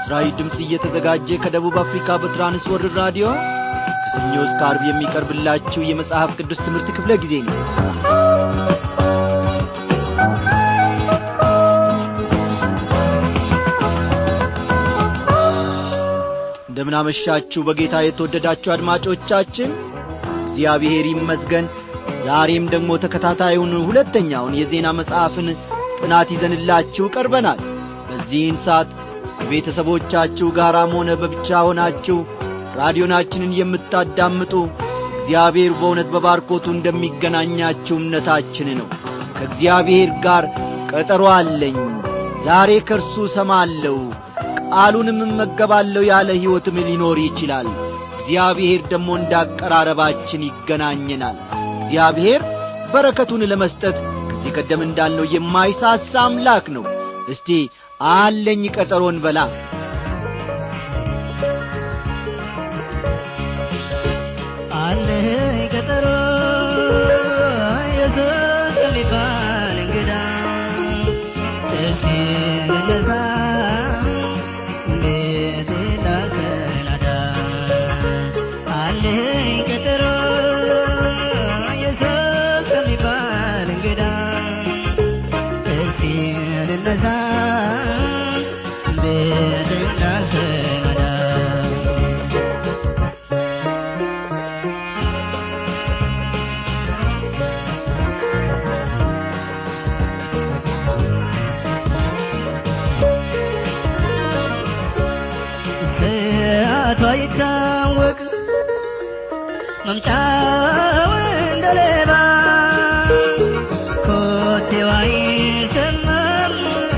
ለምሥራዊ ድምፅ እየተዘጋጀ ከደቡብ አፍሪካ በትራንስወርልድ ራዲዮ ከሰኞ እስከ አርብ የሚቀርብላችሁ የመጽሐፍ ቅዱስ ትምህርት ክፍለ ጊዜ ነው እንደምናመሻችሁ በጌታ የተወደዳችሁ አድማጮቻችን እግዚአብሔር ይመስገን ዛሬም ደግሞ ተከታታዩን ሁለተኛውን የዜና መጽሐፍን ጥናት ይዘንላችሁ ቀርበናል በዚህን ሰዓት ከቤተሰቦቻችሁ ጋራም ሆነ በብቻ ሆናችሁ ራዲዮናችንን የምታዳምጡ እግዚአብሔር በእውነት በባርኮቱ እንደሚገናኛችሁ እምነታችን ነው ከእግዚአብሔር ጋር ቀጠሮ አለኝ ዛሬ ከእርሱ ሰማለሁ ቃሉንም እመገባለሁ ያለ ሕይወትም ሊኖር ይችላል እግዚአብሔር ደግሞ እንዳቀራረባችን ይገናኘናል እግዚአብሔር በረከቱን ለመስጠት ከዚህ ቀደም እንዳልነው የማይሳሳ አምላክ ነው እስቲ አለኝ ቀጠሮን በላ አለኝ ቀጠሮ ኢየሱስ የሚባል እንግዳ እስቲ እንነሳ ቤቴ ላሰናዳ አለኝ ቀጠሮ ኢየሱስ የሚባል እንግዳ እስቲ እንነሳ ቤቴ ላሰናዳ ሰዓቷ ይታወቅ መምጫው እንደ ሌባ ኮቴዋ ይሰማል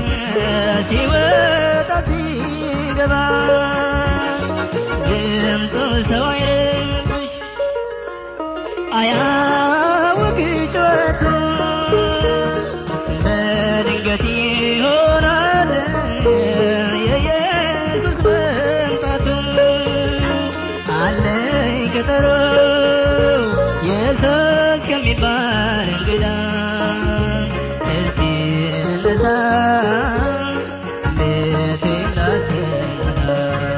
ሲወጣ ሲገባ ድምፁ ሰው አይረብሽ አያውቅ ጩኸቱ በድንገት ይሆናል የኢየሱስ መምጣቱ አለኝ ቀጠሮ ኢየሱስ ከሚባል እንግዳ እስቲ እንነሳ ቤቴ ላሰናዳ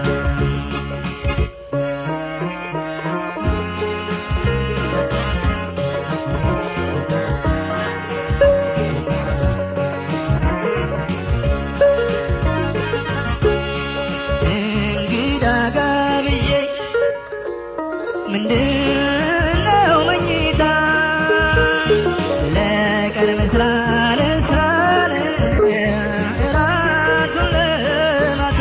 እንግዳ ጋብዬ ምንድነው መኝታ ለቀን መስራ ለስራን እራቱን ለማታ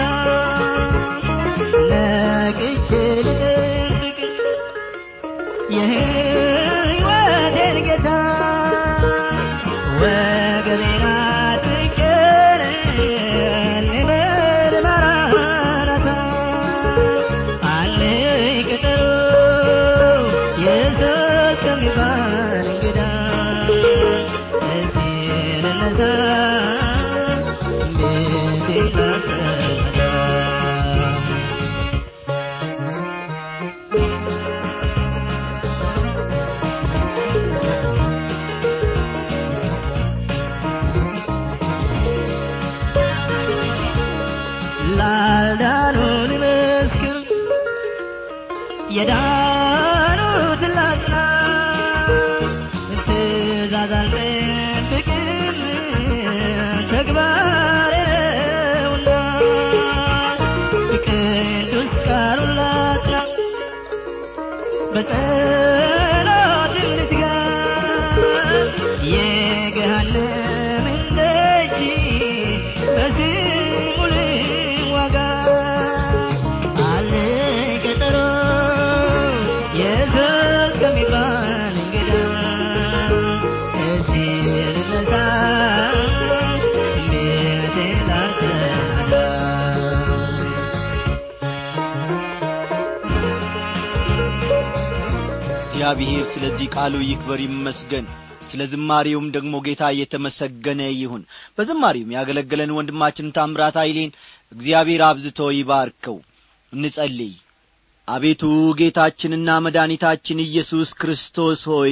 ነቅቼ ልጠብቅ የሕይወቴን ጌታ ወገቤን አጥቄን ልበል ማራናታ አለኝ ቀጠሮ ኢየሱስ ከሚባል እንግዳ እስቲ ልነሳ ቤቴ ላሰናዳ ላልዳኑ ልመስክር የዳኑትን ላጽና ትእዛዝ አልጠብቅም ተግባሬ ነውና ቅዱስ ቃሉን ላጽና በጸሎትም ልትጋ የገሃነምን ደጅ በስሙ ልዋጋ አለኝ ቀጠሮ ኢየሱስ ከሚባል እንግዳ እስቲ ልነሳ ቤቴ ላሰናዳ እግዚአብሔር ስለዚህ ቃሉ ይክበር ይመስገን ስለ ዝማሬውም ደግሞ ጌታ እየተመሰገነ ይሁን በዝማሬውም ያገለገለን ወንድማችን ታምራት ኃይሌን እግዚአብሔር አብዝቶ ይባርከው እንጸልይ አቤቱ ጌታችንና መድኃኒታችን ኢየሱስ ክርስቶስ ሆይ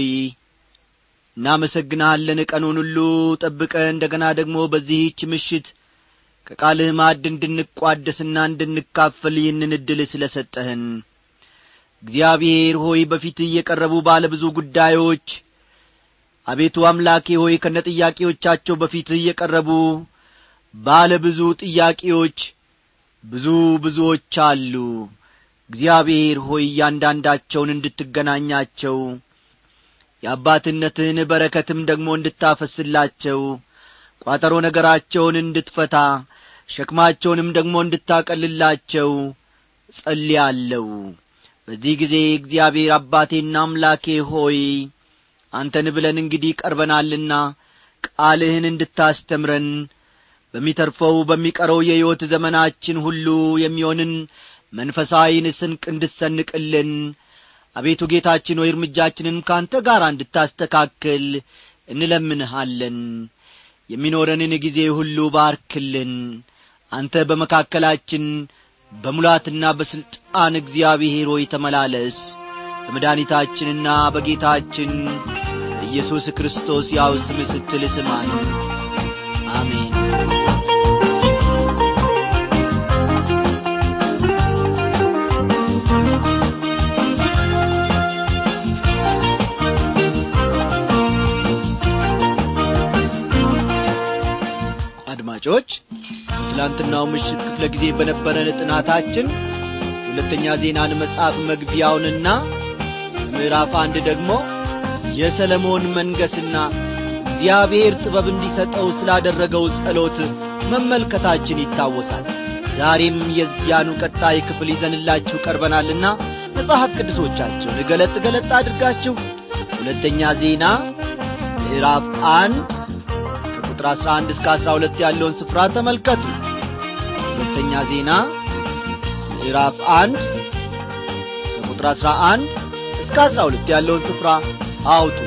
እናመሰግንሃለን ቀኑን ሁሉ ጠብቀ እንደ ገና ደግሞ በዚህች ምሽት ከቃልህ ማዕድ እንድንቋደስና እንድንካፈል ይህንን ዕድል ስለ ሰጠህን እግዚአብሔር ሆይ በፊትህ የቀረቡ ባለ ብዙ ጉዳዮች አቤቱ አምላኬ ሆይ ከነ ጥያቄዎቻቸው በፊትህ የቀረቡ ባለ ብዙ ጥያቄዎች ብዙ ብዙዎች አሉ እግዚአብሔር ሆይ እያንዳንዳቸውን እንድትገናኛቸው የአባትነትህን በረከትም ደግሞ እንድታፈስላቸው ቋጠሮ ነገራቸውን እንድትፈታ ሸክማቸውንም ደግሞ እንድታቀልላቸው ጸልያለሁ በዚህ ጊዜ እግዚአብሔር አባቴና አምላኬ ሆይ አንተን ብለን እንግዲህ ቀርበናልና ቃልህን እንድታስተምረን በሚተርፈው በሚቀረው የሕይወት ዘመናችን ሁሉ የሚሆንን መንፈሳዊን ስንቅ እንድትሰንቅልን አቤቱ ጌታችን ሆይ እርምጃችንን ካንተ ጋር እንድታስተካክል እንለምንሃለን የሚኖረንን ጊዜ ሁሉ ባርክልን አንተ በመካከላችን በሙላትና በሥልጣን እግዚአብሔር ሆይ ተመላለስ በመድኃኒታችንና በጌታችን በኢየሱስ ክርስቶስ ያው ስም ስትል ስማን አሜን አድማጮች ትላንትናው ምሽት ክፍለ ጊዜ በነበረን ጥናታችን ሁለተኛ ዜናን መጽሐፍ መግቢያውንና ምዕራፍ አንድ ደግሞ የሰለሞን መንገስና እግዚአብሔር ጥበብ እንዲሰጠው ስላደረገው ጸሎት መመልከታችን ይታወሳል ዛሬም የዚያኑ ቀጣይ ክፍል ይዘንላችሁ ቀርበናልና መጽሐፍ ቅዱሶቻችሁን ገለጥ ገለጥ አድርጋችሁ ሁለተኛ ዜና ምዕራፍ አንድ ከቁጥር 11 እስከ 12 ያለውን ስፍራ ተመልከቱ ሁለተኛ ዜና ምዕራፍ አንድ ከቁጥር 11 እስከ 12 ያለውን ስፍራ አውጡ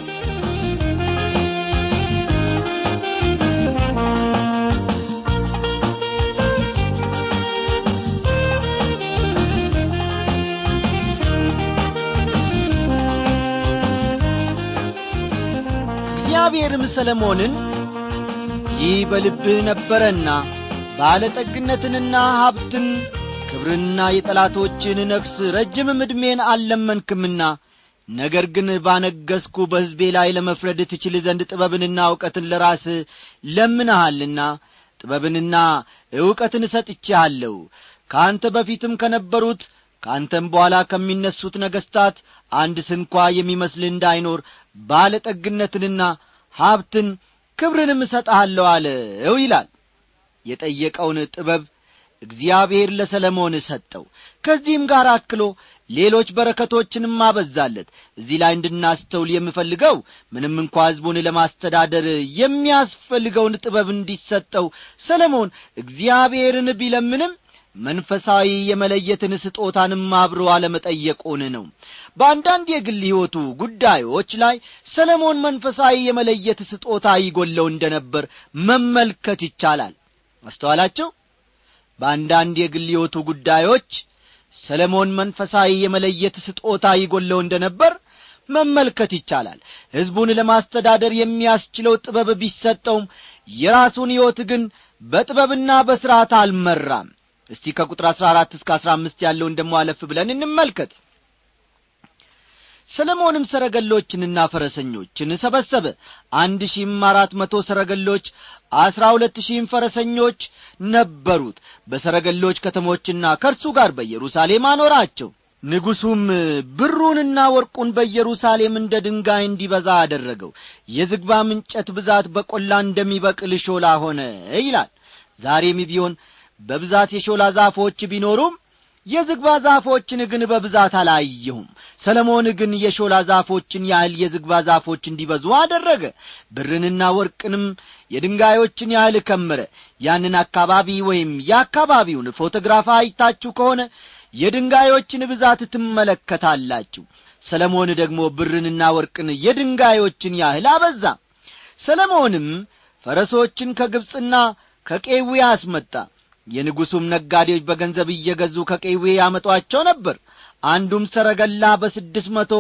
እግዚአብሔርም ሰለሞንን ይህ በልብህ ነበረና ባለጠግነትንና ሀብትን ክብርና የጠላቶችን ነፍስ ረጅምም ዕድሜን አልለመንክምና ነገር ግን ባነገስኩ በሕዝቤ ላይ ለመፍረድ ትችል ዘንድ ጥበብንና እውቀትን ለራስ ለምንሃልና ጥበብንና ዕውቀትን እሰጥቼሃለሁ ከአንተ በፊትም ከነበሩት ከአንተም በኋላ ከሚነሱት ነገሥታት አንድ ስንኳ የሚመስል እንዳይኖር ባለጠግነትንና ሀብትን ክብርንም እሰጥሃለሁ አለው ይላል የጠየቀውን ጥበብ እግዚአብሔር ለሰለሞን ሰጠው ከዚህም ጋር አክሎ ሌሎች በረከቶችንም አበዛለት እዚህ ላይ እንድናስተውል የምፈልገው ምንም እንኳ ሕዝቡን ለማስተዳደር የሚያስፈልገውን ጥበብ እንዲሰጠው ሰለሞን እግዚአብሔርን ቢለምንም መንፈሳዊ የመለየትን ስጦታንም አብሮ አለመጠየቁን ነው በአንዳንድ የግል ሕይወቱ ጉዳዮች ላይ ሰለሞን መንፈሳዊ የመለየት ስጦታ ይጐለው እንደ ነበር መመልከት ይቻላል አስተዋላቸው በአንዳንድ የግል ሕይወቱ ጉዳዮች ሰለሞን መንፈሳዊ የመለየት ስጦታ ይጐለው እንደ ነበር መመልከት ይቻላል ሕዝቡን ለማስተዳደር የሚያስችለው ጥበብ ቢሰጠውም የራሱን ሕይወት ግን በጥበብና በሥርዓት አልመራም እስቲ ከቁጥር አሥራ አራት እስከ አሥራ አምስት ያለውን ደሞ አለፍ ብለን እንመልከት ሰለሞንም ሰረገሎችንና ፈረሰኞችን ሰበሰበ አንድ ሺህም አራት መቶ ሰረገሎች አስራ ሁለት ሺህም ፈረሰኞች ነበሩት በሰረገሎች ከተሞችና ከእርሱ ጋር በኢየሩሳሌም አኖራቸው ንጉሡም ብሩንና ወርቁን በኢየሩሳሌም እንደ ድንጋይ እንዲበዛ አደረገው የዝግባም እንጨት ብዛት በቈላ እንደሚበቅል ሾላ ሆነ ይላል ዛሬም ቢሆን በብዛት የሾላ ዛፎች ቢኖሩም የዝግባ ዛፎችን ግን በብዛት አላየሁም ሰለሞን ግን የሾላ ዛፎችን ያህል የዝግባ ዛፎች እንዲበዙ አደረገ ብርንና ወርቅንም የድንጋዮችን ያህል ከመረ ያንን አካባቢ ወይም የአካባቢውን ፎቶግራፍ አይታችሁ ከሆነ የድንጋዮችን ብዛት ትመለከታላችሁ ሰለሞን ደግሞ ብርንና ወርቅን የድንጋዮችን ያህል አበዛ ሰለሞንም ፈረሶችን ከግብፅና ከቄዊ አስመጣ የንጉሡም ነጋዴዎች በገንዘብ እየገዙ ከቄዌ ያመጧቸው ነበር አንዱም ሰረገላ በስድስት መቶ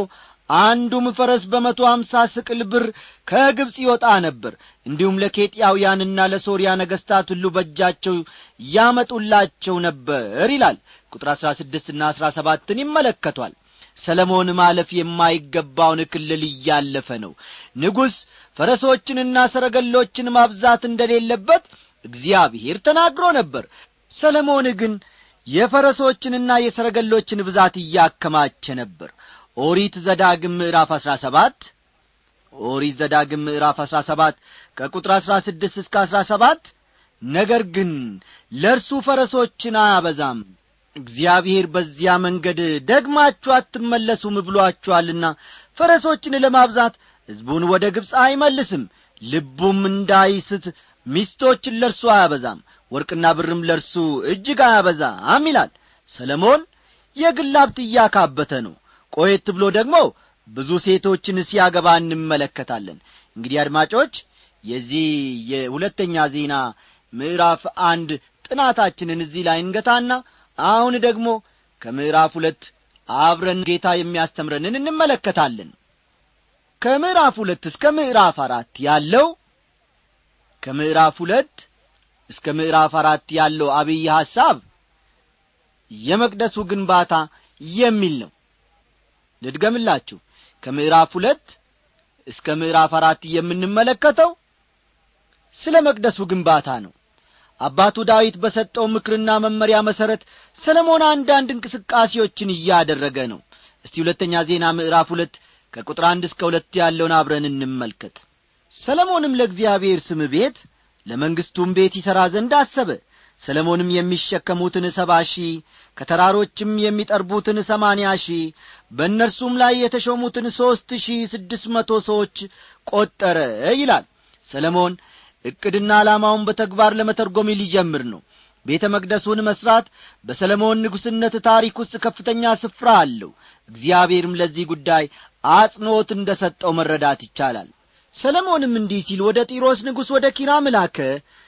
አንዱም ፈረስ በመቶ አምሳ ስቅል ብር ከግብፅ ይወጣ ነበር እንዲሁም ለኬጥያውያንና ለሶርያ ነገሥታት ሁሉ በእጃቸው ያመጡላቸው ነበር ይላል ቁጥር አሥራ ስድስትና አሥራ ሰባትን ይመለከቷል ሰለሞን ማለፍ የማይገባውን ክልል እያለፈ ነው ንጉሥ ፈረሶችንና ሰረገሎችን ማብዛት እንደሌለበት እግዚአብሔር ተናግሮ ነበር ሰለሞን ግን የፈረሶችንና የሰረገሎችን ብዛት እያከማቸ ነበር ኦሪት ዘዳግም ምዕራፍ አሥራ ሰባት ኦሪት ዘዳግም ምዕራፍ አሥራ ሰባት ከቁጥር አሥራ ስድስት እስከ አሥራ ሰባት ነገር ግን ለእርሱ ፈረሶችን አያበዛም እግዚአብሔር በዚያ መንገድ ደግማችሁ አትመለሱም ብሎአችኋልና ፈረሶችን ለማብዛት ሕዝቡን ወደ ግብፅ አይመልስም ልቡም እንዳይስት ሚስቶችን ለእርሱ አያበዛም ወርቅና ብርም ለእርሱ እጅግ አያበዛም ይላል ሰለሞን የግል ሀብት እያካበተ ነው ቆየት ብሎ ደግሞ ብዙ ሴቶችን ሲያገባ እንመለከታለን እንግዲህ አድማጮች የዚህ የሁለተኛ ዜና ምዕራፍ አንድ ጥናታችንን እዚህ ላይ እንገታና አሁን ደግሞ ከምዕራፍ ሁለት አብረን ጌታ የሚያስተምረንን እንመለከታለን ከምዕራፍ ሁለት እስከ ምዕራፍ አራት ያለው ከምዕራፍ ሁለት እስከ ምዕራፍ አራት ያለው አብይ ሐሳብ የመቅደሱ ግንባታ የሚል ነው ልድገምላችሁ ከምዕራፍ ሁለት እስከ ምዕራፍ አራት የምንመለከተው ስለ መቅደሱ ግንባታ ነው አባቱ ዳዊት በሰጠው ምክርና መመሪያ መሠረት ሰለሞን አንዳንድ እንቅስቃሴዎችን እያደረገ ነው እስቲ ሁለተኛ ዜና ምዕራፍ ሁለት ከቁጥር አንድ እስከ ሁለት ያለውን አብረን እንመልከት ሰለሞንም ለእግዚአብሔር ስም ቤት ለመንግሥቱም ቤት ይሠራ ዘንድ አሰበ ሰለሞንም የሚሸከሙትን ሰባ ሺህ ከተራሮችም የሚጠርቡትን ሰማንያ ሺህ በእነርሱም ላይ የተሾሙትን ሦስት ሺህ ስድስት መቶ ሰዎች ቈጠረ ይላል ሰለሞን ዕቅድና ዓላማውን በተግባር ለመተርጎም ሊጀምር ነው ቤተ መቅደሱን መሥራት በሰለሞን ንጉሥነት ታሪክ ውስጥ ከፍተኛ ስፍራ አለው እግዚአብሔርም ለዚህ ጉዳይ አጽንዖት እንደ ሰጠው መረዳት ይቻላል ሰለሞንም እንዲህ ሲል ወደ ጢሮስ ንጉሥ ወደ ኪራም ላከ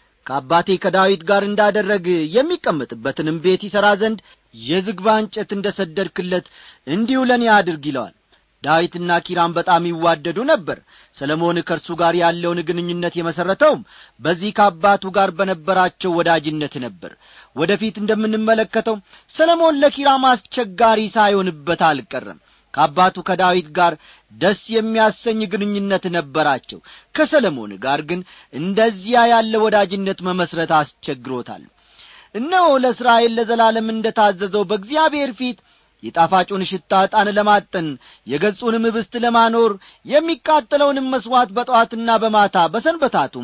ከአባቴ ከዳዊት ጋር እንዳደረግ የሚቀመጥበትንም ቤት ይሠራ ዘንድ የዝግባ እንጨት እንደ ሰደድክለት እንዲሁ ለእኔ አድርግ ይለዋል ዳዊትና ኪራም በጣም ይዋደዱ ነበር ሰለሞን ከእርሱ ጋር ያለውን ግንኙነት የመሠረተውም በዚህ ከአባቱ ጋር በነበራቸው ወዳጅነት ነበር ወደ ፊት እንደምንመለከተው ሰለሞን ለኪራም አስቸጋሪ ሳይሆንበት አልቀረም ከአባቱ ከዳዊት ጋር ደስ የሚያሰኝ ግንኙነት ነበራቸው ከሰለሞን ጋር ግን እንደዚያ ያለ ወዳጅነት መመስረት አስቸግሮታል እነሆ ለእስራኤል ለዘላለም እንደ ታዘዘው በእግዚአብሔር ፊት የጣፋጩን ሽታ ዕጣን ለማጠን የገጹንም ኅብስት ለማኖር የሚቃጠለውንም መሥዋዕት በጠዋትና በማታ በሰንበታቱም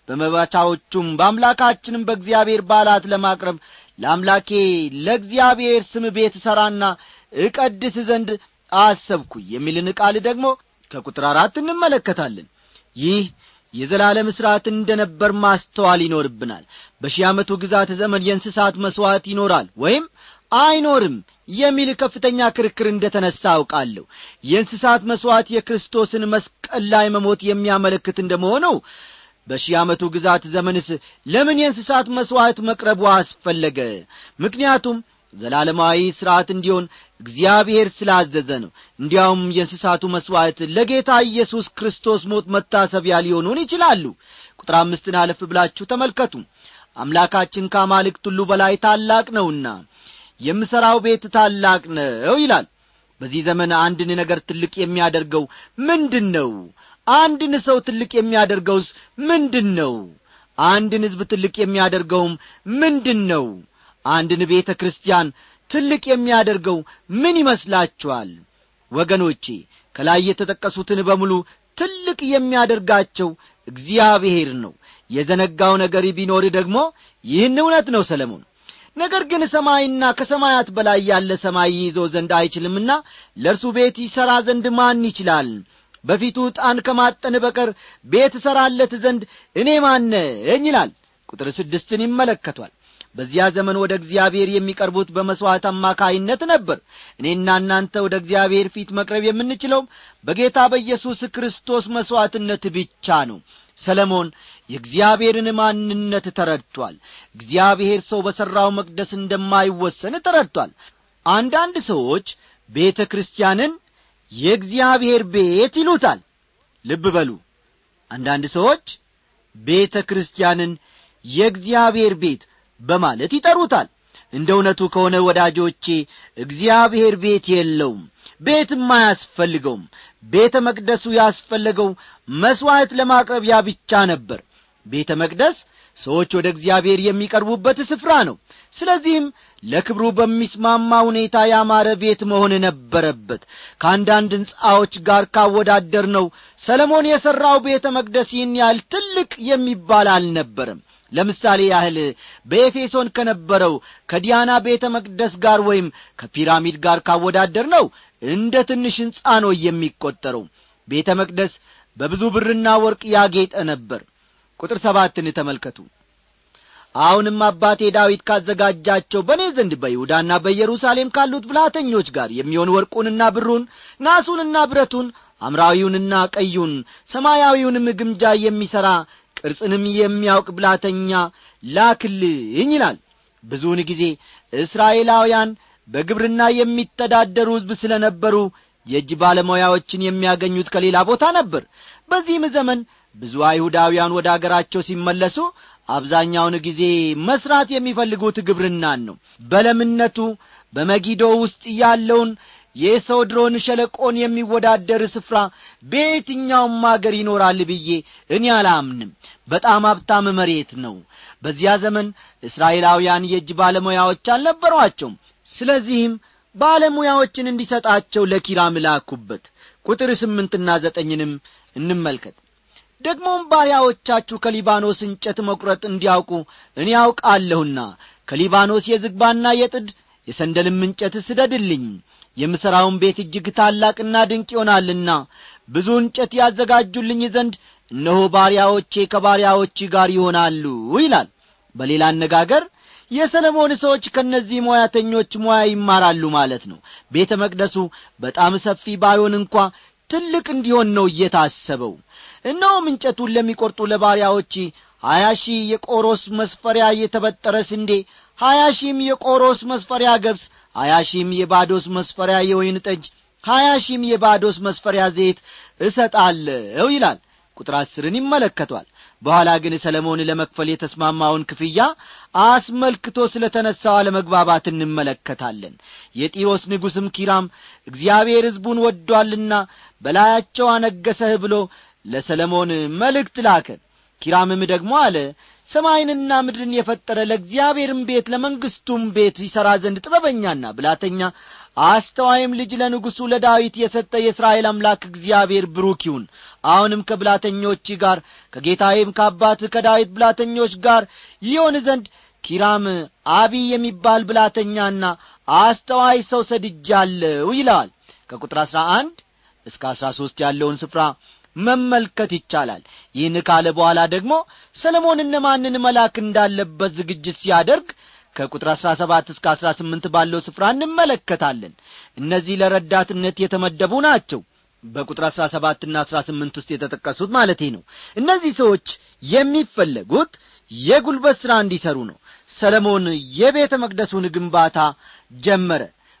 በመባቻዎቹም በአምላካችንም በእግዚአብሔር ባላት ለማቅረብ ለአምላኬ ለእግዚአብሔር ስም ቤት ሠራና እቀድስ ዘንድ አሰብኩ የሚልን ቃል ደግሞ ከቁጥር አራት እንመለከታለን ይህ የዘላለም ሥርዓት እንደ ነበር ማስተዋል ይኖርብናል በሺህ ዓመቱ ግዛት ዘመን የእንስሳት መሥዋዕት ይኖራል ወይም አይኖርም የሚል ከፍተኛ ክርክር እንደ ተነሣ አውቃለሁ የእንስሳት መሥዋዕት የክርስቶስን መስቀል ላይ መሞት የሚያመለክት እንደ መሆነው በሺህ ዓመቱ ግዛት ዘመንስ ለምን የእንስሳት መሥዋዕት መቅረቡ አስፈለገ ምክንያቱም ዘላለማዊ ሥርዓት እንዲሆን እግዚአብሔር ስላዘዘ ነው እንዲያውም የእንስሳቱ መሥዋዕት ለጌታ ኢየሱስ ክርስቶስ ሞት መታሰቢያ ሊሆኑን ይችላሉ ቁጥር አምስትን አለፍ ብላችሁ ተመልከቱ አምላካችን ከአማልክት ሁሉ በላይ ታላቅ ነውና የምሠራው ቤት ታላቅ ነው ይላል በዚህ ዘመን አንድን ነገር ትልቅ የሚያደርገው ምንድን ነው አንድን ሰው ትልቅ የሚያደርገውስ ምንድን ነው አንድን ሕዝብ ትልቅ የሚያደርገውም ምንድን ነው አንድን ቤተ ክርስቲያን ትልቅ የሚያደርገው ምን ይመስላችኋል ወገኖቼ ከላይ የተጠቀሱትን በሙሉ ትልቅ የሚያደርጋቸው እግዚአብሔር ነው የዘነጋው ነገር ቢኖር ደግሞ ይህን እውነት ነው ሰለሞን ነገር ግን ሰማይና ከሰማያት በላይ ያለ ሰማይ ይዞ ዘንድ አይችልምና ለእርሱ ቤት ይሠራ ዘንድ ማን ይችላል በፊቱ ዕጣን ከማጠን በቀር ቤት እሠራለት ዘንድ እኔ ማነኝ ይላል ቁጥር ስድስትን ይመለከቷል በዚያ ዘመን ወደ እግዚአብሔር የሚቀርቡት በመሥዋዕት አማካይነት ነበር እኔና እናንተ ወደ እግዚአብሔር ፊት መቅረብ የምንችለው በጌታ በኢየሱስ ክርስቶስ መሥዋዕትነት ብቻ ነው ሰለሞን የእግዚአብሔርን ማንነት ተረድቷል እግዚአብሔር ሰው በሠራው መቅደስ እንደማይወሰን ተረድቷል አንዳንድ ሰዎች ቤተ ክርስቲያንን የእግዚአብሔር ቤት ይሉታል ልብ በሉ አንዳንድ ሰዎች ቤተ ክርስቲያንን የእግዚአብሔር ቤት በማለት ይጠሩታል እንደ እውነቱ ከሆነ ወዳጆቼ እግዚአብሔር ቤት የለውም ቤትም አያስፈልገውም ቤተ መቅደሱ ያስፈለገው መሥዋዕት ለማቅረቢያ ብቻ ነበር ቤተ መቅደስ ሰዎች ወደ እግዚአብሔር የሚቀርቡበት ስፍራ ነው ስለዚህም ለክብሩ በሚስማማ ሁኔታ ያማረ ቤት መሆን ነበረበት ከአንዳንድ ሕንፃዎች ጋር ካወዳደር ነው ሰለሞን የሠራው ቤተ መቅደስ ይህን ያህል ትልቅ የሚባል አልነበረም ለምሳሌ ያህል በኤፌሶን ከነበረው ከዲያና ቤተ መቅደስ ጋር ወይም ከፒራሚድ ጋር ካወዳደር ነው እንደ ትንሽ ሕንፃ ነው የሚቈጠረው ቤተ መቅደስ በብዙ ብርና ወርቅ ያጌጠ ነበር ቁጥር ሰባትን ተመልከቱ አሁንም አባቴ ዳዊት ካዘጋጃቸው በእኔ ዘንድ በይሁዳና በኢየሩሳሌም ካሉት ብልሃተኞች ጋር የሚሆን ወርቁንና ብሩን ናሱንና ብረቱን አምራዊውንና ቀዩን ሰማያዊውንም ግምጃ የሚሠራ ቅርጽንም የሚያውቅ ብላተኛ ላክልኝ ይላል ብዙውን ጊዜ እስራኤላውያን በግብርና የሚተዳደሩ ሕዝብ ስለ ነበሩ የእጅ ባለሙያዎችን የሚያገኙት ከሌላ ቦታ ነበር በዚህም ዘመን ብዙ አይሁዳውያን ወደ አገራቸው ሲመለሱ አብዛኛውን ጊዜ መሥራት የሚፈልጉት ግብርናን ነው በለምነቱ በመጊዶ ውስጥ ያለውን የሶድሮን ሸለቆን የሚወዳደር ስፍራ በየትኛውም አገር ይኖራል ብዬ እኔ አላምንም በጣም ሀብታም መሬት ነው በዚያ ዘመን እስራኤላውያን የእጅ ባለሙያዎች አልነበሯቸውም ስለዚህም ባለሙያዎችን እንዲሰጣቸው ለኪራም ላኩበት ቁጥር ስምንትና ዘጠኝንም እንመልከት ደግሞም ባሪያዎቻችሁ ከሊባኖስ እንጨት መቁረጥ እንዲያውቁ እኔ ያውቃለሁና ከሊባኖስ የዝግባና የጥድ የሰንደልም እንጨት ስደድልኝ የምሠራውን ቤት እጅግ ታላቅና ድንቅ ይሆናልና ብዙ እንጨት ያዘጋጁልኝ ዘንድ እነሆ ባሪያዎቼ ከባሪያዎች ጋር ይሆናሉ ይላል በሌላ አነጋገር የሰለሞን ሰዎች ከእነዚህ ሙያተኞች ሙያ ይማራሉ ማለት ነው ቤተ መቅደሱ በጣም ሰፊ ባይሆን እንኳ ትልቅ እንዲሆን ነው እየታሰበው እነሆም እንጨቱን ለሚቈርጡ ለባሪያዎች ሀያ ሺህ የቆሮስ መስፈሪያ የተበጠረ ስንዴ ሀያ ሺህም የቆሮስ መስፈሪያ ገብስ ሀያ ሺህም የባዶስ መስፈሪያ የወይን ጠጅ ሀያ ሺህም የባዶስ መስፈሪያ ዘይት እሰጣለሁ ይላል ቁጥር አስርን ይመለከቷል በኋላ ግን ሰለሞን ለመክፈል የተስማማውን ክፍያ አስመልክቶ ስለ ተነሣው አለመግባባት እንመለከታለን የጢሮስ ንጉሥም ኪራም እግዚአብሔር ሕዝቡን ወዷልና በላያቸው አነገሰህ ብሎ ለሰለሞን መልእክት ላከ ኪራምም ደግሞ አለ ሰማይንና ምድርን የፈጠረ ለእግዚአብሔርም ቤት ለመንግሥቱም ቤት ይሠራ ዘንድ ጥበበኛና ብላተኛ አስተዋይም ልጅ ለንጉሡ ለዳዊት የሰጠ የእስራኤል አምላክ እግዚአብሔር ብሩክ ይሁን አሁንም ከብላተኞች ጋር ከጌታዬም ከአባት ከዳዊት ብላተኞች ጋር ይሆን ዘንድ ኪራም አቢይ የሚባል ብላተኛና አስተዋይ ሰው ሰድጃለሁ ይለዋል ከቁጥር አሥራ አንድ እስከ አሥራ ሦስት ያለውን ስፍራ መመልከት ይቻላል ይህን ካለ በኋላ ደግሞ ሰለሞን እነማንን መላክ እንዳለበት ዝግጅት ሲያደርግ ከቁጥር አሥራ ሰባት እስከ አሥራ ስምንት ባለው ስፍራ እንመለከታለን እነዚህ ለረዳትነት የተመደቡ ናቸው በቁጥር አሥራ ሰባትና አሥራ ስምንት ውስጥ የተጠቀሱት ማለቴ ነው እነዚህ ሰዎች የሚፈለጉት የጉልበት ሥራ እንዲሠሩ ነው ሰለሞን የቤተ መቅደሱን ግንባታ ጀመረ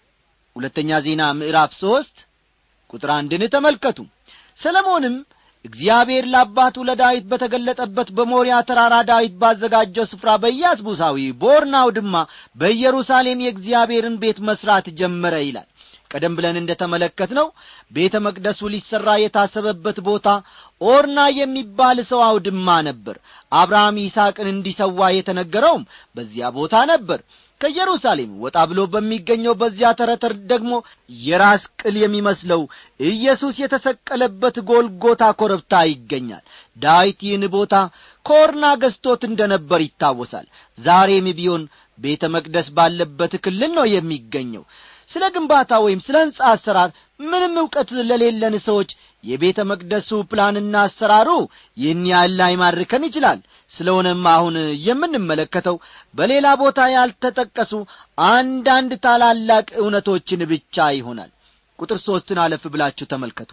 ሁለተኛ ዜና ምዕራፍ ሦስት ቁጥር አንድን ተመልከቱ ሰለሞንም እግዚአብሔር ለአባቱ ለዳዊት በተገለጠበት በሞሪያ ተራራ ዳዊት ባዘጋጀው ስፍራ በኢያስቡሳዊ በኦርናው ድማ በኢየሩሳሌም የእግዚአብሔርን ቤት መሥራት ጀመረ ይላል ቀደም ብለን እንደ ተመለከት ነው ቤተ መቅደሱ ሊሠራ የታሰበበት ቦታ ኦርና የሚባል ሰው አውድማ ነበር አብርሃም ይስሐቅን እንዲሰዋ የተነገረውም በዚያ ቦታ ነበር ከኢየሩሳሌም ወጣ ብሎ በሚገኘው በዚያ ተረተር ደግሞ የራስ ቅል የሚመስለው ኢየሱስ የተሰቀለበት ጎልጎታ ኮረብታ ይገኛል ዳዊት ይህን ቦታ ከኦርና ገዝቶት እንደ ነበር ይታወሳል ዛሬም ቢሆን ቤተ መቅደስ ባለበት ክልል ነው የሚገኘው ስለ ግንባታ ወይም ስለ ሕንፃ አሰራር ምንም ዕውቀት ለሌለን ሰዎች የቤተ መቅደሱ ፕላንና አሰራሩ ይህን ያህል ላይማርከን ይችላል ስለሆነም አሁን የምንመለከተው በሌላ ቦታ ያልተጠቀሱ አንዳንድ ታላላቅ እውነቶችን ብቻ ይሆናል ቁጥር ሦስትን አለፍ ብላችሁ ተመልከቱ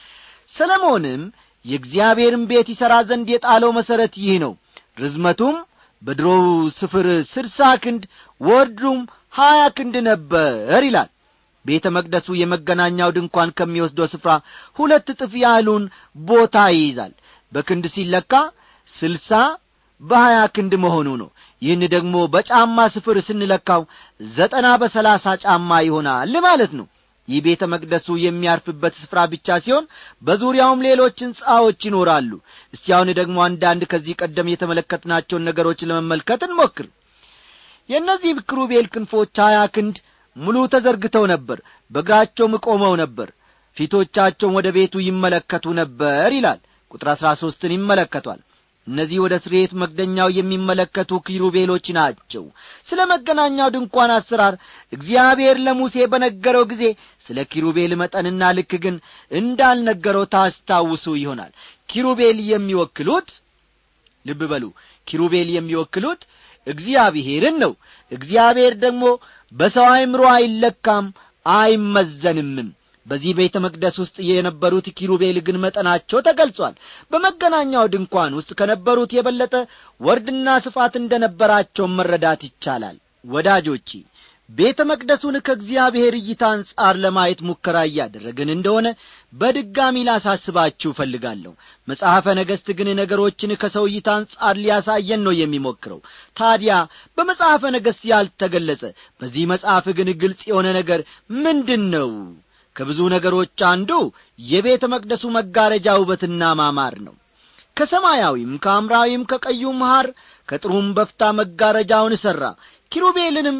ሰለሞንም የእግዚአብሔርን ቤት ይሠራ ዘንድ የጣለው መሠረት ይህ ነው ርዝመቱም በድሮው ስፍር ስድሳ ክንድ ወርዱም ሀያ ክንድ ነበር ይላል ቤተ መቅደሱ የመገናኛው ድንኳን ከሚወስደው ስፍራ ሁለት እጥፍ ያህሉን ቦታ ይይዛል በክንድ ሲለካ ስልሳ በሀያ ክንድ መሆኑ ነው ይህን ደግሞ በጫማ ስፍር ስንለካው ዘጠና በሰላሳ ጫማ ይሆናል ማለት ነው ይህ ቤተ መቅደሱ የሚያርፍበት ስፍራ ብቻ ሲሆን በዙሪያውም ሌሎች ሕንጻዎች ይኖራሉ እስቲ አሁን ደግሞ አንዳንድ ከዚህ ቀደም የተመለከትናቸውን ነገሮች ለመመልከት እንሞክር የእነዚህ ክሩቤል ክንፎች ሀያ ክንድ ሙሉ ተዘርግተው ነበር በእግራቸውም ቆመው ነበር ፊቶቻቸውን ወደ ቤቱ ይመለከቱ ነበር ይላል ቁጥር አሥራ ሦስትን ይመለከቷል እነዚህ ወደ ስርየት መክደኛው የሚመለከቱ ኪሩቤሎች ናቸው ስለ መገናኛው ድንኳን አሰራር እግዚአብሔር ለሙሴ በነገረው ጊዜ ስለ ኪሩቤል መጠንና ልክ ግን እንዳልነገረው ታስታውሱ ይሆናል ኪሩቤል የሚወክሉት ልብ በሉ ኪሩቤል የሚወክሉት እግዚአብሔርን ነው እግዚአብሔር ደግሞ በሰው አይምሮ አይለካም አይመዘንምም በዚህ ቤተ መቅደስ ውስጥ የነበሩት ኪሩቤል ግን መጠናቸው ተገልጿል በመገናኛው ድንኳን ውስጥ ከነበሩት የበለጠ ወርድና ስፋት እንደ ነበራቸው መረዳት ይቻላል ወዳጆቼ ቤተ መቅደሱን ከእግዚአብሔር እይታ አንጻር ለማየት ሙከራ እያደረግን እንደሆነ በድጋሚ ላሳስባችሁ እፈልጋለሁ መጽሐፈ ነገሥት ግን ነገሮችን ከሰው እይታ አንጻር ሊያሳየን ነው የሚሞክረው ታዲያ በመጽሐፈ ነገሥት ያልተገለጸ በዚህ መጽሐፍ ግን ግልጽ የሆነ ነገር ምንድን ነው ከብዙ ነገሮች አንዱ የቤተ መቅደሱ መጋረጃ ውበትና ማማር ነው ከሰማያዊም ከሐምራዊም ከቀዩም ሐር ከጥሩም በፍታ መጋረጃውን ሠራ ኪሩቤልንም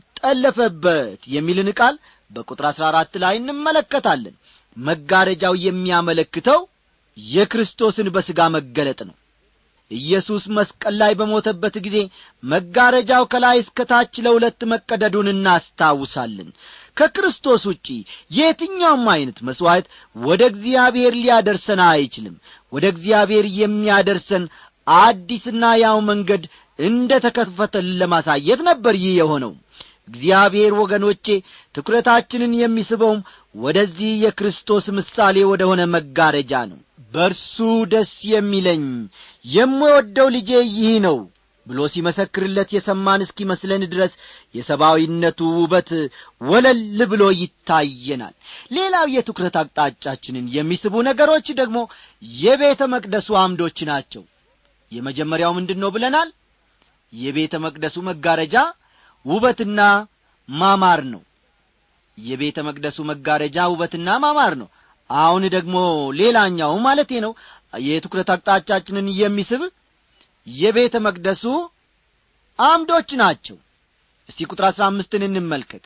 ጠለፈበት የሚልን ቃል በቁጥር አሥራ አራት ላይ እንመለከታለን መጋረጃው የሚያመለክተው የክርስቶስን በሥጋ መገለጥ ነው ኢየሱስ መስቀል ላይ በሞተበት ጊዜ መጋረጃው ከላይ እስከ ታች ለሁለት መቀደዱን እናስታውሳለን ከክርስቶስ ውጪ የትኛውም ዐይነት መሥዋዕት ወደ እግዚአብሔር ሊያደርሰን አይችልም ወደ እግዚአብሔር የሚያደርሰን አዲስና ያው መንገድ እንደ ተከፈተልን ለማሳየት ነበር ይህ የሆነው እግዚአብሔር ወገኖቼ ትኩረታችንን የሚስበውም ወደዚህ የክርስቶስ ምሳሌ ወደ ሆነ መጋረጃ ነው በርሱ ደስ የሚለኝ የምወደው ልጄ ይህ ነው ብሎ ሲመሰክርለት የሰማን እስኪመስለን ድረስ የሰብአዊነቱ ውበት ወለል ብሎ ይታየናል ሌላው የትኩረት አቅጣጫችንን የሚስቡ ነገሮች ደግሞ የቤተ መቅደሱ አምዶች ናቸው የመጀመሪያው ምንድን ነው ብለናል የቤተ መቅደሱ መጋረጃ ውበትና ማማር ነው የቤተ መቅደሱ መጋረጃ ውበትና ማማር ነው አሁን ደግሞ ሌላኛው ማለቴ ነው የትኩረት አቅጣጫችንን የሚስብ የቤተ መቅደሱ አምዶች ናቸው እስቲ ቁጥር አሥራ አምስትን እንመልከት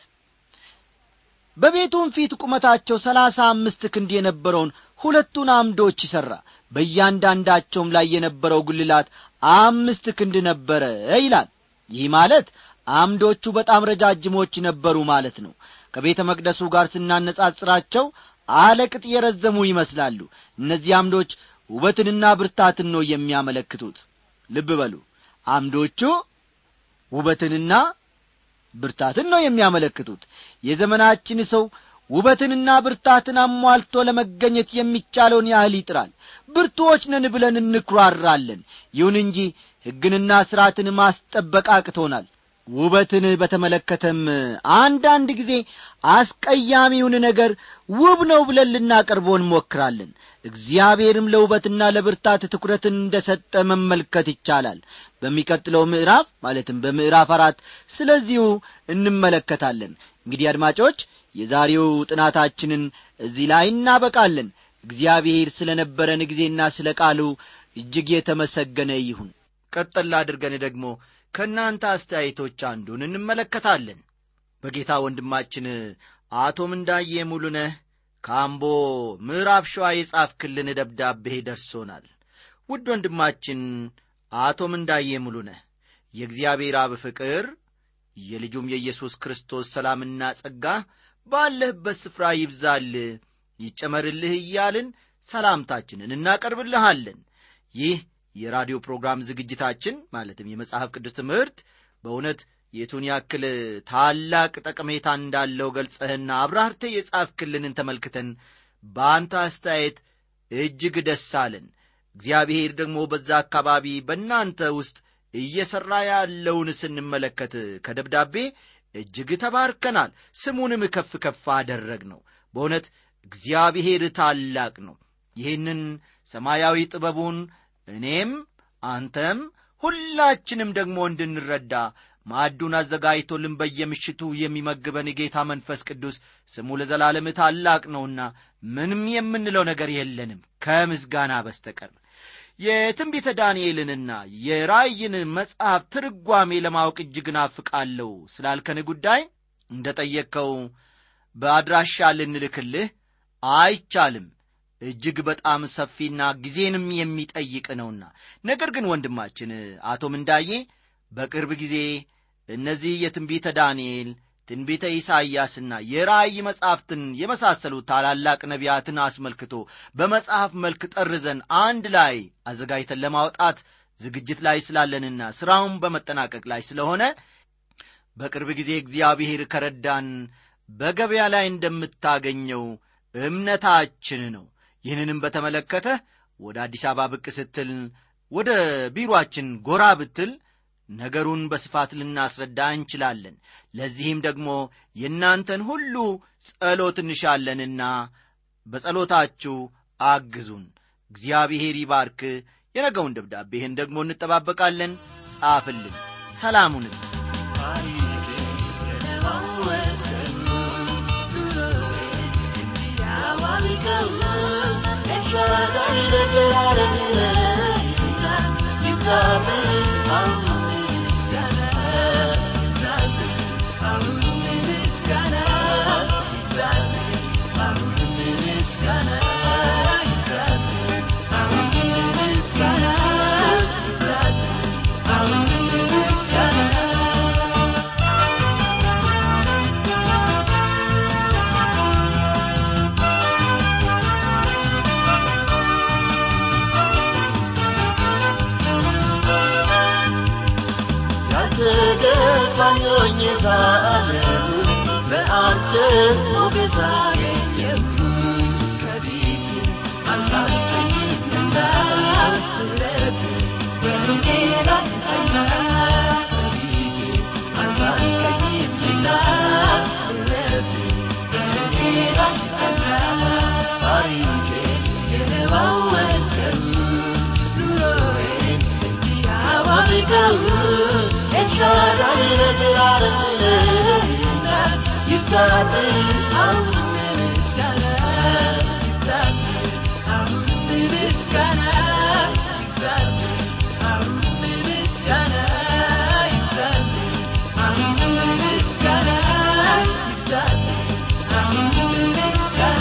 በቤቱም ፊት ቁመታቸው ሰላሳ አምስት ክንድ የነበረውን ሁለቱን አምዶች ይሠራ በእያንዳንዳቸውም ላይ የነበረው ጉልላት አምስት ክንድ ነበረ ይላል ይህ ማለት አምዶቹ በጣም ረጃጅሞች ነበሩ ማለት ነው ከቤተ መቅደሱ ጋር ስናነጻጽራቸው አለቅጥ የረዘሙ ይመስላሉ እነዚህ አምዶች ውበትንና ብርታትን ነው የሚያመለክቱት ልብ በሉ አምዶቹ ውበትንና ብርታትን ነው የሚያመለክቱት የዘመናችን ሰው ውበትንና ብርታትን አሟልቶ ለመገኘት የሚቻለውን ያህል ይጥራል ብርቱዎች ነን ብለን እንኩራራለን ይሁን እንጂ ሕግንና ሥርዓትን ማስጠበቅ አቅቶናል ውበትን በተመለከተም አንዳንድ ጊዜ አስቀያሚውን ነገር ውብ ነው ብለን ልናቀርቦ እንሞክራለን እግዚአብሔርም ለውበትና ለብርታት ትኩረትን እንደ ሰጠ መመልከት ይቻላል በሚቀጥለው ምዕራፍ ማለትም በምዕራፍ አራት ስለዚሁ እንመለከታለን እንግዲህ አድማጮች የዛሬው ጥናታችንን እዚህ ላይ እናበቃለን እግዚአብሔር ስለ ነበረን ጊዜና ስለ ቃሉ እጅግ የተመሰገነ ይሁን ቀጠላ አድርገን ደግሞ ከእናንተ አስተያየቶች አንዱን እንመለከታለን በጌታ ወንድማችን አቶ ምንዳዬ ሙሉነህ ከአምቦ ምዕራብ ሸዋ የጻፍክልን ደብዳቤ ደርሶናል ውድ ወንድማችን አቶ ምንዳዬ ሙሉነህ የእግዚአብሔር አብ ፍቅር የልጁም የኢየሱስ ክርስቶስ ሰላምና ጸጋ ባለህበት ስፍራ ይብዛል ይጨመርልህ እያልን ሰላምታችንን እናቀርብልሃለን ይህ የራዲዮ ፕሮግራም ዝግጅታችን ማለትም የመጽሐፍ ቅዱስ ትምህርት በእውነት የቱን ያክል ታላቅ ጠቀሜታ እንዳለው ገልጸህና አብራርተ የጻፍክልንን ተመልክተን በአንተ አስተያየት እጅግ ደስ አለን እግዚአብሔር ደግሞ በዛ አካባቢ በእናንተ ውስጥ እየሠራ ያለውን ስንመለከት ከደብዳቤ እጅግ ተባርከናል ስሙንም ከፍ ከፍ አደረግ ነው በእውነት እግዚአብሔር ታላቅ ነው ይህንን ሰማያዊ ጥበቡን እኔም አንተም ሁላችንም ደግሞ እንድንረዳ ማዕዱን አዘጋጅቶልን በየምሽቱ የሚመግበን የጌታ መንፈስ ቅዱስ ስሙ ለዘላለም ታላቅ ነውና ምንም የምንለው ነገር የለንም ከምስጋና በስተቀር የትንቢተ ዳንኤልንና የራእይን መጽሐፍ ትርጓሜ ለማወቅ እጅግ ናፍቃለሁ ስላልከን ጉዳይ እንደ ጠየቅከው በአድራሻ ልንልክልህ አይቻልም እጅግ በጣም ሰፊና ጊዜንም የሚጠይቅ ነውና ነገር ግን ወንድማችን አቶ ምንዳዬ በቅርብ ጊዜ እነዚህ የትንቢተ ዳንኤል ትንቢተ ኢሳይያስና የራእይ መጻሕፍትን የመሳሰሉ ታላላቅ ነቢያትን አስመልክቶ በመጽሐፍ መልክ ጠርዘን አንድ ላይ አዘጋጅተን ለማውጣት ዝግጅት ላይ ስላለንና ሥራውን በመጠናቀቅ ላይ ስለሆነ በቅርብ ጊዜ እግዚአብሔር ከረዳን በገበያ ላይ እንደምታገኘው እምነታችን ነው ይህንንም በተመለከተ ወደ አዲስ አበባ ብቅ ስትል ወደ ቢሮአችን ጎራ ብትል ነገሩን በስፋት ልናስረዳ እንችላለን ለዚህም ደግሞ የእናንተን ሁሉ ጸሎት እንሻለንና በጸሎታችሁ አግዙን እግዚአብሔር ይባርክ የነገውን ደብዳቤህን ደግሞ እንጠባበቃለን ጻፍልን ሰላሙንን ያልተገባኞኝ ሳለም በአንተ ሞገስ አገኘሁ ከፊት አልታልፈኝምና ምሕረት በሩቄ ላይ ጸና ከፊት አልታልፈኝምና ምሕረት በሩቄ ላይ ጸና ታሪኬ የለዋወጥከው ኑሮዬን እንዲያዋብቀው ኤልሻዳይ ለዘላለም ነህና ይብዛልህ አሁንም ምስጋና ይብዛልህ አሁንም ምስጋና ይብዛልህ አሁንም ምስጋና ይብዛልህ አሁንም ምስጋና ይብዛልህ አሁንም ምስጋና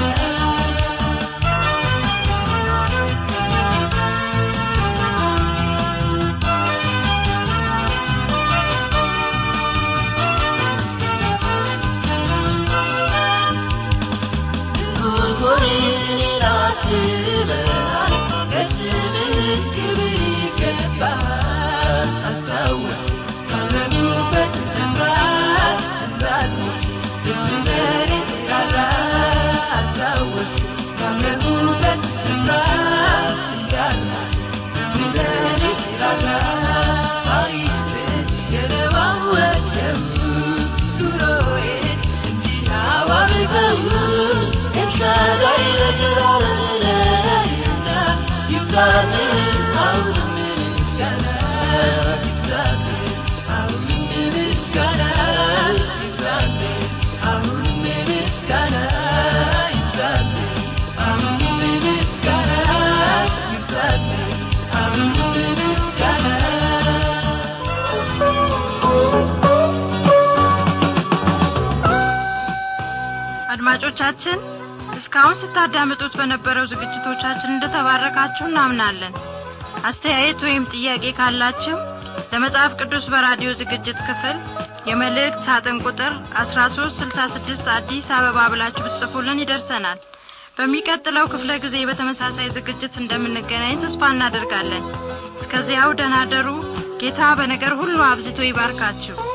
አድማጮቻችን እስካሁን ስታዳምጡት በነበረው ዝግጅቶቻችን እንደተባረካችሁ እናምናለን አስተያየት ወይም ጥያቄ ካላችሁ ለመጽሐፍ ቅዱስ በራዲዮ ዝግጅት ክፍል የመልእክት ሳጥን ቁጥር 1366 አዲስ አበባ ብላችሁ ብትጽፉልን ይደርሰናል በሚቀጥለው ክፍለ ጊዜ በተመሳሳይ ዝግጅት እንደምንገናኝ ተስፋ እናደርጋለን እስከዚያው ደናደሩ ጌታ በነገር ሁሉ አብዝቶ ይባርካችሁ